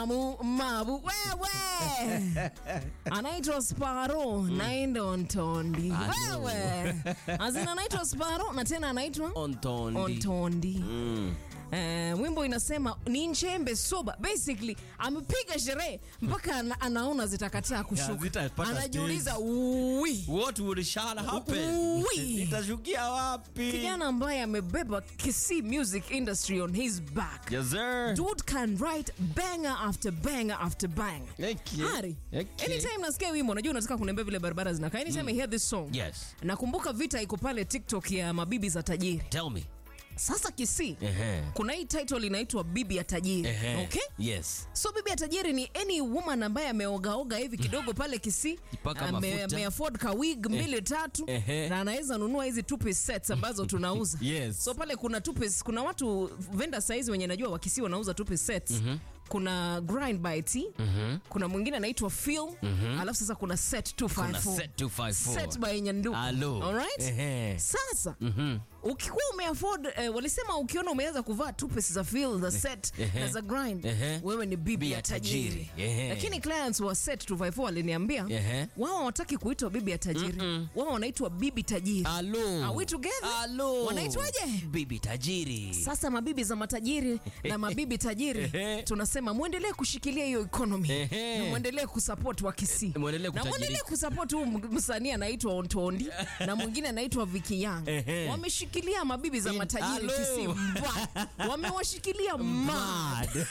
Mamu, mabu wewe anaitwa Sparo naenda Ontondi Alo. wewe azina anaitwa Sparo na tena anaitwa Ontondi. Ontondi Mm. Eh, wimbo inasema ni nchembe soba basically amepiga sherehe mpaka ana, anaona zitakataa Yeah, kushuka zitapata anajiuliza ui What would shall happen? Ui. Itashukia wapi? kijana ambaye amebeba Kisii music industry on his back Yes, sir. dude can write banger after banger after banger Okay. Hari, Okay. anytime nasikia wimbo unajua unataka kuniambia vile barabara zinakaa anytime I hear this song Yes. nakumbuka vita iko pale tiktok ya mabibi za tajiri Tell me. sasa Kisii Ehe. kuna hii title inaitwa bibi ya tajiri Ehe. okay Yes. so bibi ya tajiri ni any woman ambaye ameogaoga hivi kidogo pale Kisii Jipaka ame- mafuta. ameafford ka wig mbili tatu Ehe. na anaweza nunua hizi two piece sets ambazo tunauza Yes. so pale kuna two piece, kuna watu venda saizi wenye najua wakisi wanauza two piece sets kuna grind by T kuna mwingine anaitwa Phil alafu sasa kuna set 254 Kuna set 254. set by Nyanduku Alo. alright Ehe. sasa ukikuwa umeafford eh, walisema ukiona umeweza kuvaa two pieces za Phil the set Ehe. na za grind Ehe. wewe ni bibi Bibi ya ya tajiri tajiri. Ehe. lakini clients wa set 254 waliniambia Ehe. wao hawataki kuitwa bibi ya tajiri wao wanaitwa bibi tajiri Alo. Are we together? Alo. Wanaitwaje? Bibi tajiri. sasa mabibi za matajiri na mabibi tajiri Ehe. tunasema mwendelee kushikilia hiyo economy Ehe. na mwendelee kusupport wa Kisii Mwendelee na mwendelee kutajirika. kusupport huyu m- msanii anaitwa Ontondi na mwingine anaitwa Vicky Young Ehe. wameshikilia mabibi za In- matajiri Alo. Kisii Mbwa. wamewashikilia mad Mad.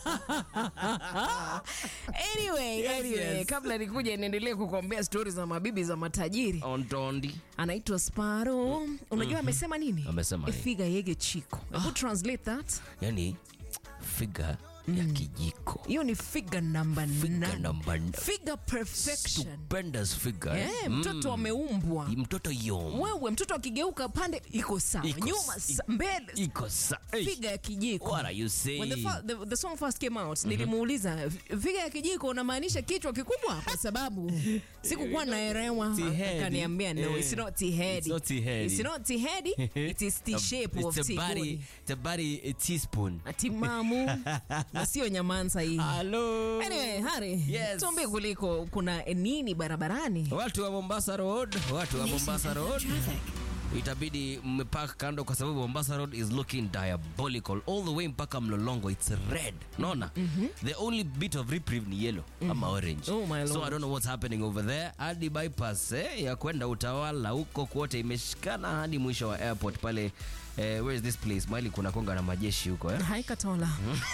anyway, Yes, anyway yes. kabla nikuja niendelee kukuambia stori za mabibi za matajiri Ontondi. anaitwa Sparo. Unajua amesema nini? Amesema nini? Ifiga yege chiko. Hebu translate that. Yani figure ya kijiko. Hiyo ni figure number Figure nine. number nine. Figure perfection. Stupendous figure. Eh, mtoto ameumbwa. Mtoto yom. Wewe mtoto akigeuka pande iko sawa, Iko nyuma s- sa, mbele Iko sa. Hey. figa ya kijiko. What are you saying? When the, fa- the, the song first came out nilimuuliza figa ya kijiko unamaanisha kichwa kikubwa kwa sababu sikukuwa naelewa T-heady. akaniambia no Eh. it's not T-heady. It's not T-heady. It's not T-heady, it is the shape of It's a body, Tigoni. it's a body a teaspoon. Atimamu na sio nyamansa hii Hello. anyway Hari Yes. tuambie kuliko kuna nini barabarani Watu wa Mombasa Road, watu wa Mombasa Road. Itabidi mmepark kando kwa sababu Mombasa Road is looking diabolical all the way mpaka Mlolongo it's red. Naona? The only bit of reprieve ni yellow ama orange. Oh my so lord. I don't know what's happening over there. Hadi bypass eh, ya kwenda Utawala huko kwote imeshikana hadi mwisho wa airport pale eh, where is this place? Mahali kuna konga na majeshi huko eh. haikatola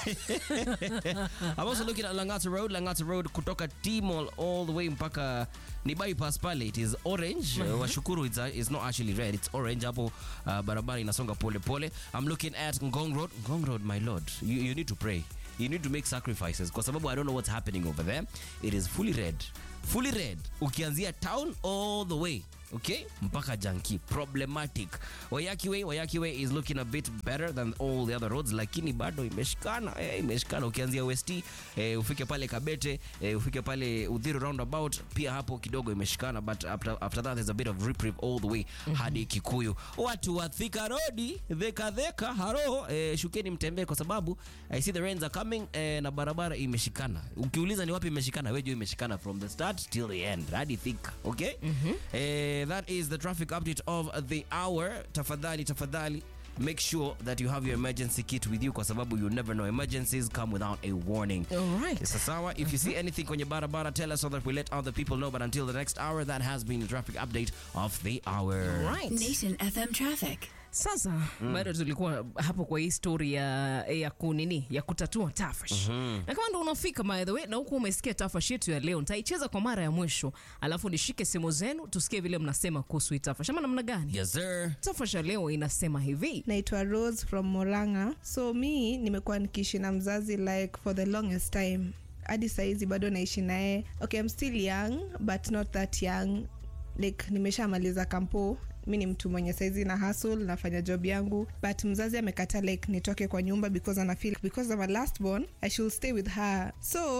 I'm also looking at Langata Road. Langata Road kutoka T-Mall all the way mpaka ni bypass pale. It is orange. Uh, washukuru it's, uh, it's not actually red. It's orange hapo uh, barabara inasonga pole pole. I'm looking at Ngong Road. Ngong Road, my lord. You, you need to pray. You need to make sacrifices kwa sababu I don't know what's happening over there. It is fully red. Fully red. Ukianzia town all the way okay mpaka janki problematic wayaki way wayaki way is looking a bit better than all the other roads lakini bado imeshikana eh, imeshikana ukianzia west eh, ufike pale kabete eh, ufike pale udhiro roundabout pia hapo kidogo imeshikana but after, after that there's a bit of reprieve all the way hadi kikuyu watu wa thika rodi dheka dheka haro eh, shukeni mtembee kwa sababu i see the rains are coming eh, na barabara imeshikana ukiuliza ni wapi imeshikana wewe jua imeshikana from the start till the end hadi thika okay eh, that is the traffic update of the hour tafadhali tafadhali make sure that you have your emergency kit with you kwa sababu you never know emergencies come without a warning Alright. Sasa sawa if you see anything kwenye barabara tell us so that we let other people know but until the next hour that has been the traffic update of the hour right. Nation FM traffic. Sasa bado tulikuwa hapo kwa hii story ya, ya kunini ya kutatua tafash na kama ndo unafika by the way na huku umesikia tafash yetu ya leo nitaicheza kwa mara ya mwisho alafu nishike simu zenu tusikie vile mnasema kuhusu hii tafash ama namna gani yes sir tafash ya leo inasema hivi naitwa rose from moranga so mi nimekuwa nikiishi na mzazi like for the longest time hadi saizi bado naishi naye okay I'm still young but not that young like nimeshamaliza kampo mi ni mtu mwenye saizi na hustle nafanya job yangu but mzazi amekata like nitoke kwa nyumba because ana feel because I'm a last born I should stay with her so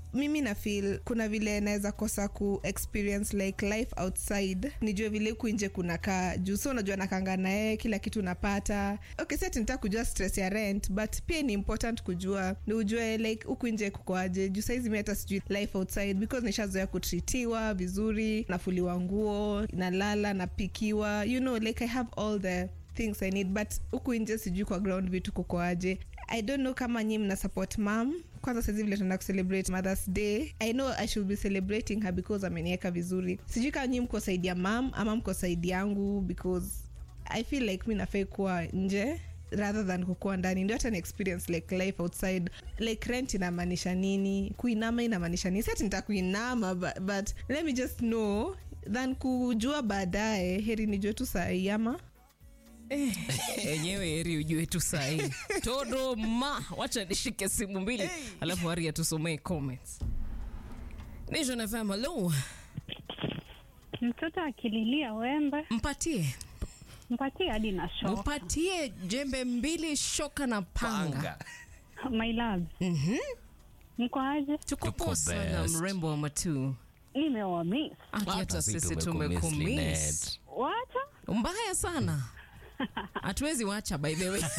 mimi na feel kuna vile naweza kosa ku experience like life outside nijue vile huku nje kunakaa juu so unajua nakanga naye kila kitu napata okay si ati nitaka kujua stress ya rent but pia ni important kujua ni ujue like huku nje kukoaje juu saizi mi hata sijui life outside because nishazoea kutritiwa vizuri nafuliwa nguo nalala napikiwa you know like i have all the things i need but huku nje sijui kwa ground vitu kukoaje i don't know kama nyi mna support mam kwanza sahizi vile tunaenda kucelebrate mothers day i know i should be celebrating her because ameniweka vizuri sijui kama nyi mko saidi ya mam ama mko saidi yangu because i feel like mi nafai kuwa nje rather than kukuwa ndani ndio hata ni experience like life outside like rent inamaanisha nini kuinama inamaanisha nini sati nita kuinama but, but let me just know than kujua baadaye heri nijue tu sahii ama enyewe heri ujue tu sahii todo ma wacha nishike simu mbili alafu hari atusomee comments nation fm hello mtoto akililia wembe mpatie mpatie hadi na shoka mpatie jembe mbili shoka na panga, my love Mhm. mko aje tuko Tuko poa sana best. mrembo wa matuu nimewamis Aki hata si sisi tumekumiss, tumekumiss Lynette. wacha mbaya sana hatuwezi wacha by the way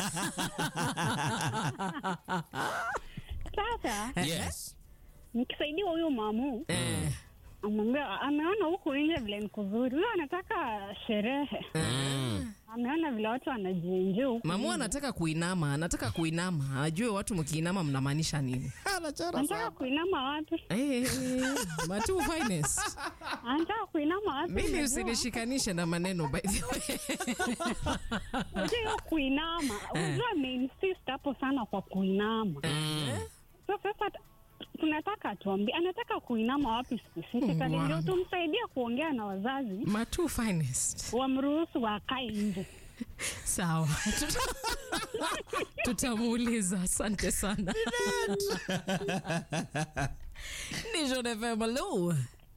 sasa Yes. nikisaidiwa huyu mamu eh, amwambia ameona huku nje vile ni kuzuri huyo anataka sherehe Mm. ameona vile watu wanajienjia huku mamu anataka kuinama anataka kuinama ajue watu mkiinama mnamaanisha nini anataka kuinama wapi Eh, Matu finest. anataka kuinama wapi Mimi Unajua? usinishikanishe na maneno by the way. Unajua hiyo kuinama unajua ameinsist hapo sana kwa kuinama so sasa tunataka tuambie anataka kuinama wapi specifically Wow. ndio tumsaidia kuongea na wazazi Matu finest. wamruhusu wakae nje Sawa. Tuta- Tutamuuliza. Asante sana. Ni John FM. Hello.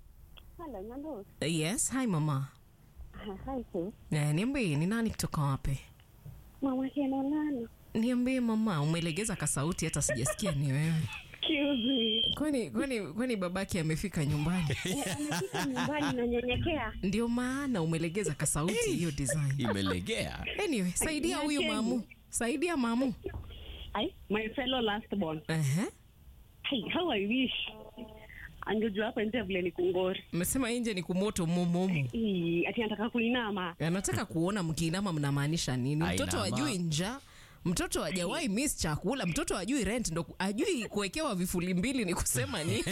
Yes, hi mama. Eh, niambie ni nani kutoka wapi? mama kenolana Niambie mama, umelegeza kasauti hata sijasikia ni wewe. kiuzi Kwani kwani kwani babake amefika nyumbani? amefika nyumbani nanyenyekea Ndio maana umelegeza kasauti hiyo design. Imelegea. Anyway, saidia huyu Niacheni. mamu. Saidia mamu. ai my fellow last born Ehe. hey, how i wish angejua hapa nje vile ni kungori Mmesema nje ni kumoto mumumu. Ii, ati anataka kuinama Anataka kuona mkiinama mnamaanisha nini? Mtoto Ainama. ajui njaa. Mtoto hajawahi miss chakula, mtoto ajui rent, ndo ajui kuwekewa vifuli mbili ni kusema nini?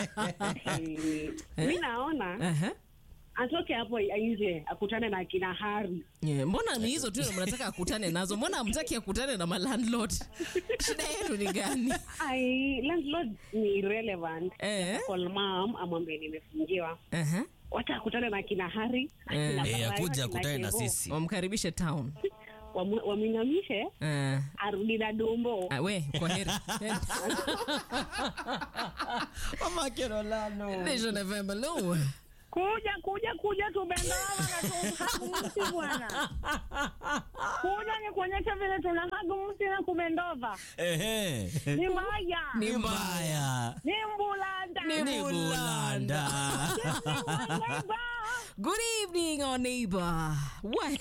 Eh, mi naona Ehe. atoke hapo nje akutane na kina hari Yeah, mbona ni hizo tu ndio mnataka akutane nazo? Mbona hamtaki akutane na malandlord? Shida yenu ni gani? ai landlord ni irrelevant Eh. call mom amwambie nimefungiwa Ehe. wacha akutane na kina hari Eh. akina Eh, Baraka, akuja akina akutane na Kevo. sisi. Wamkaribishe town. Wamu- wamwinamishe Eh. arudi na dumbo Ah, we, kwa heri. Nation FM, hello. kuja kuja kuja tubendawa na tumhagu mti bwana kuja nikuonyesha vile tunahagu mti na kubendova Ehe. ni mbaya Ni mbaya. ni mbulanda Ni bulanda. Good evening, our neighbor. What?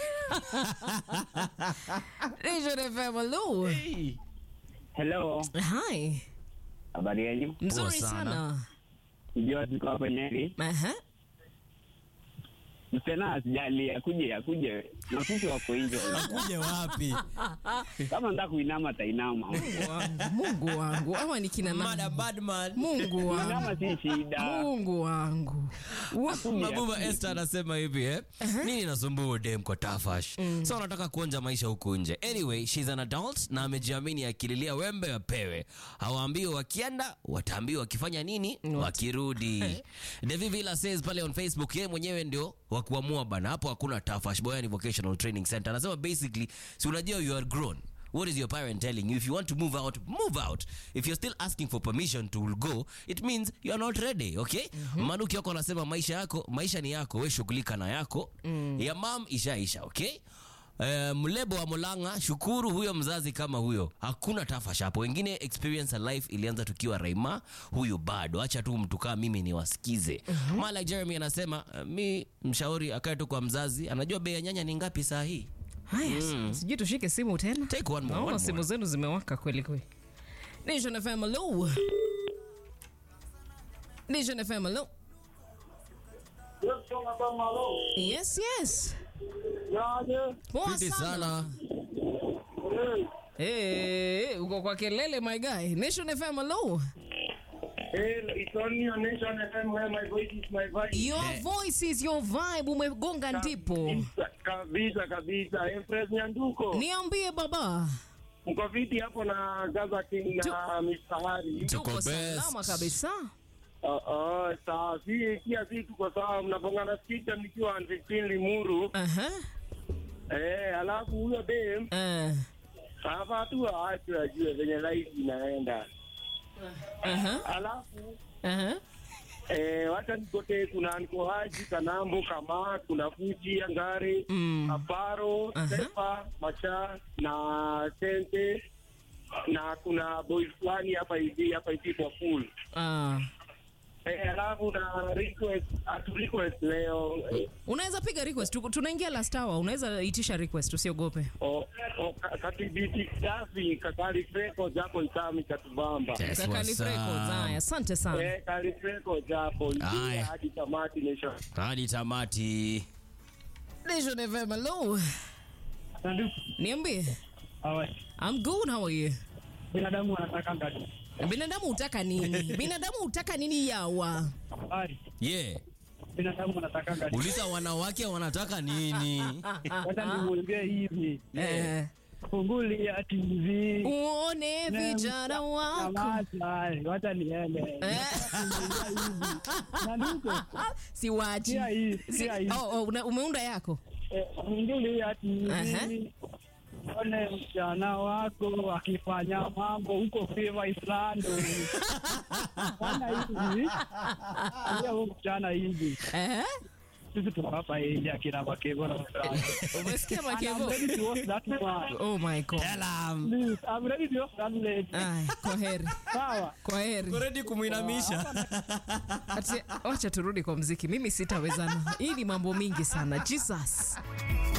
Nation FM, hello. Hello, Hi. habari yenu? Mzuri sana. sana. Sijua tuko hapa Nyeri. Aha. Msichana asijali, akuje akuje, na sisi wako nje. Akuje wapi? Kama nataka kuinama atainama, Mungu wangu, Mungu wangu. Ama ni kina Mada nani? badman. Mungu wangu. inama si shida. Mungu wangu. Wa- Mabuba Esther anasema hivi eh? Nini nasumbua dem kwa tafash? So anataka kuonja maisha huku nje. Anyway, she's an adult na amejiamini akililia wembe wapewe. Hawaambiwi wakienda, wataambiwa wakifanya nini? Wakirudi. Devi Villa says pale on Facebook yeye mwenyewe ndio wa kuamua bana. Hapo hakuna tafash. Boyani Vocational Training Center. Anasema basically, si unajua you are grown. What is your parent telling you? If you want to move out, move out. If you're still asking for permission to go, it means you are not ready, okay? Manuki yako anasema maisha yako, maisha ni yako, we shughulika na yako. Ya mam ishaisha, okay? Eh, mlebo wa Mulanga, shukuru huyo mzazi kama huyo, hakuna tafash hapo. Wengine experience ya life ilianza tukiwa Raima, huyu bado. Acha tu mtu kama mimi niwasikize. Mala Jeremy anasema eh, mi mshauri akae tu kwa mzazi, anajua bei ya nyanya ni ngapi saa hii. Haya, sijui tushike simu tena. Take one more, Naona one simu more. zenu zimewaka kweli kweli. Nation FM hello. Nation FM hello. Yes, yes. Poa Piti sana. sana. Eh, uko kwa kelele my guy. Nation FM hello. It's only on Nation FM where my voice is my voice. Your voice is your vibe. Umegonga ndipo. Kabisa, kabisa kabisa. Empress Nyanduko. Niambie baba. Mko viti hapo na Gaza King na Mr. Hari. Tuko Tuko best. salama kabisa. Oh, oh, sawa. Si pia si tuko sawa. Mnapongana skita nikiwa 15 Limuru. Aha. Eh, alafu huyo dem Eh. hapa tu aachwe ajue venye life inaenda. Aha. Alafu Aha. Eh, wacha nikote kuna nikohaji kanambo kama kuna fuji angare Mm. aparo Aha. sepa macha na tente na kuna boy fulani hapa hivi hapa hivi kwa full Ah. eh, alafu na request atu request leo eh, Unaweza piga request. Tuko- Tunaingia last hour. Unaweza itisha request, usiogope. o, o, ka- katibiti safi kakali freko japo itami katubamba Yes, Kakali what's Records. up? Haya, asante sana. eh, kali freko japo Aya. Ingia hadi tamati nation Hadi tamati. Nation FM, hello. Niambie. I'm good, how are you? binadamu wanataka ngadi Binadamu utaka nini? Binadamu utaka nini yawa? Yeah. binadamu wanataka ngadi Uliza wanawake wanataka nini? wacha nimwambie hivi Eh, fungulia TV uone vijana wako. Nyamaza, wacha niende. Eh, Nyanduko, Siwachi. sikia hii, Si- sikia hii. Oh, oh, una- umeunda yako? Eh, fungulia Aha. TV one msichana wako akifanya mambo huko Fiva Islando. Fanya hivi, ambia huyo msichana hivi, Eh? sisi tuko hapa nje akina Makevo na Msichana. Umesikia And I'm Makevo? ready to watch that man. Oh my God. Tell 'em. Please, I'm ready to watch that lady. Ay, kwa heri. Sawa. Kwa heri. Ready kumuinamisha. Ati, wacha turudi kwa mziki. Mimi sitawezana. Hii ni mambo mingi sana. Jesus.